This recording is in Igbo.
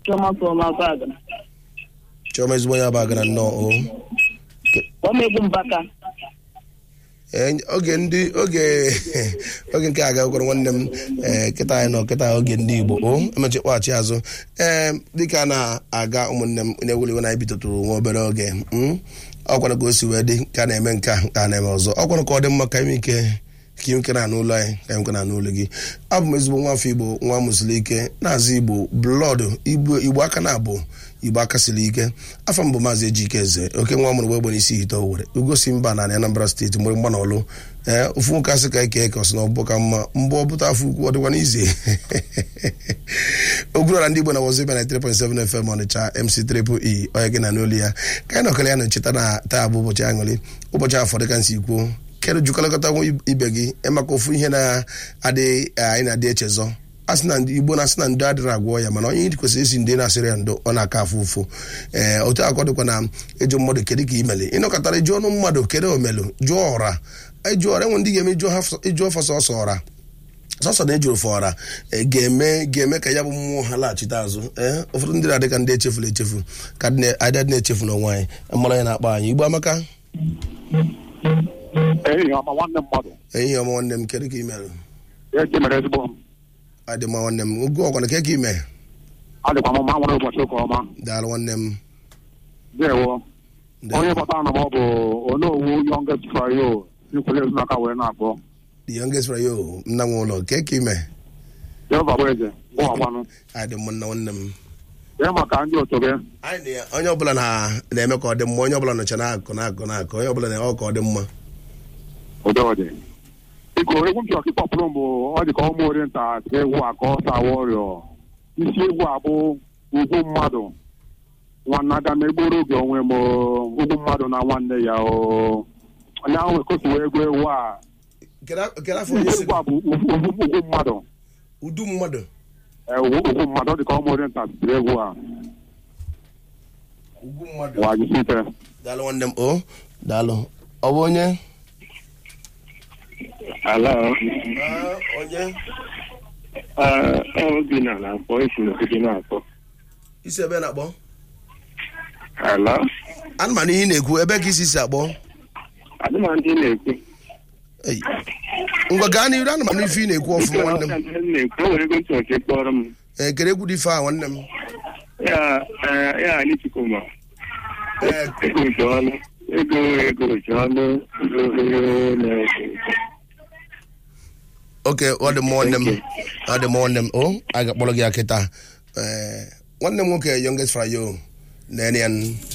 Chioma from Abaga. chiọma ezigbo onye abagara nnọọ o Omegbu Mbaka. Ee, oge ndị oge oge nke a gakwara nwanne m ee kịta anyị nọ kịta oge ndị igbo o emechi kpọghachi azụ ee dịka a na-aga ụmụnne m na-ewuliwe na anyị bitụtụrụ nwa obere oge mm, ọkwara ka o si wee dị ka a na-eme nke a ka a na-eme ọzọ ọkwara ka ọ dị mma ka ime ike ka ime na n'ụlọ anyị ka ime na n'ụlọ gị abụ m ezigbo nwa afọ igbo nwa mụsiri ike na-azụ igbo blọọdụ igbo igbo aka na-abụ igbo aka siri ike afọ mbụ maazị ejike eze oke nwa mụrụ wee gbere isi hite owere ugosi mba na anambra steeti mgbe mgba na ọlụ ee ofu nwoke asị ka eke ka ọsị na ọbụ ka mma mbụ ọbụta afọ ukwu ọ dịkwa n'ize ogwurọra ndị igbo na wọzi na 3.7 fm ọnịcha mc triple e onye gị na n'olu ya ka anyị nọkọrọ ya na ncheta na taa bụ ụbọchị aṅụrị ụbọchị afọ dịka nsi kwuo kedu jikọlọkọta nwa ibe gị maka ofu ihe na-adị anyị na-adị echezọ asị na ndị igbo na-asị na ndo adịrị agwọ ya mana onye kwesịrị isi ndị na-asịrị ya ndo ọ na-aka afụ ụfụ ee otu akọ dịkwa na ịjụ mmadụ kedu ka imeli ịnọkọtara ịjụ ọnụ mmadụ kedu omelu jụọ ọra ịjụ ọra enwe ndị ga-eme ịjụ ọfa sọsọ ọra sọsọ na ejuru fọra e, ga-eme ga-eme ka ya bụ mmụọ ha laghachite azụ ee ụfọdụ ndị na-adị ka ndị echefuru echefu ka adịadị na-echefu n'onwe anyị mara ya na-akpa anyị igbo amaka ehihie ọma nwanne mmadụ ehihie ọma nwanne m kedu ka imere eji mere ezigbo m adị mma nwanne m oge ọkwana ke ka ime adịkwa m mma nwere ụbọchị ụka ọma daalụ nwanne m dewo Ndewo. onye kpọtara na m ọ bụ onowu youngest frayo ikwele ezinụka wee na-akpọ the youngest frayo nna nwe ụlọ ke ka ime jehova bụ eze bụ ọgbanụ adị mma nna nwanne m dee maka ndị otu gị anyị na onye ọbụla na- na-eme ka ọ dị mma onye ọbụla nọcha na-akụ na-akụ na-akụ onye ọbụla na-eme ka ọ dị mma ụdịọdị biko egwu m chọrọ ka ịkpọpụrụ m bụ ọ dị ka ụmụ orienta egwu a ka ọ sawa ọrịọ isi egwu a bụ ugwu mmadụ nwanne aga m egboro oge onwe m o, ugwu mmadụ na nwanne ya o onye ahụ ekosiwa egwu egwu a kedu afọ onye si egwu a bụ ugwu ugwu- ugwu mmadụ udu mmadụ Ee, ugwu ugwu mmadụ ọ dị ka ụmụ orienta tiri egwu a ugwu mmadụ wa jisi ike daalụ nwanne m o daalụ ọ bụ onye Hello. Ah, onye Uh, obi na na-akpọ esi n'ogige na-akpọ. isi ebe na-akpọ Hello. ana m anụ ihe ị na-ekwu ebe ka isi si akpọ Adị m ndị na-ekwu. Ei. ngwa gaa n'iru ana m anụ ife ị na-ekwu ọfụma nwanne m Ndị na-ekwu. O nwere ego ntị ọchị kpọrọ m. ee kere egwu dị ife a nwanne m Ya eh, ya anyị Chukwuma. ee Ego ji ọnụ. Ego ego ji ọnụ. Ego ego na-ekwu. oke ọ dị mma nwanne m ọ dị mma nwanne m o a ga-akpọrọ gị akịta ee nwanne m nwoke youngest frayo na-enye ya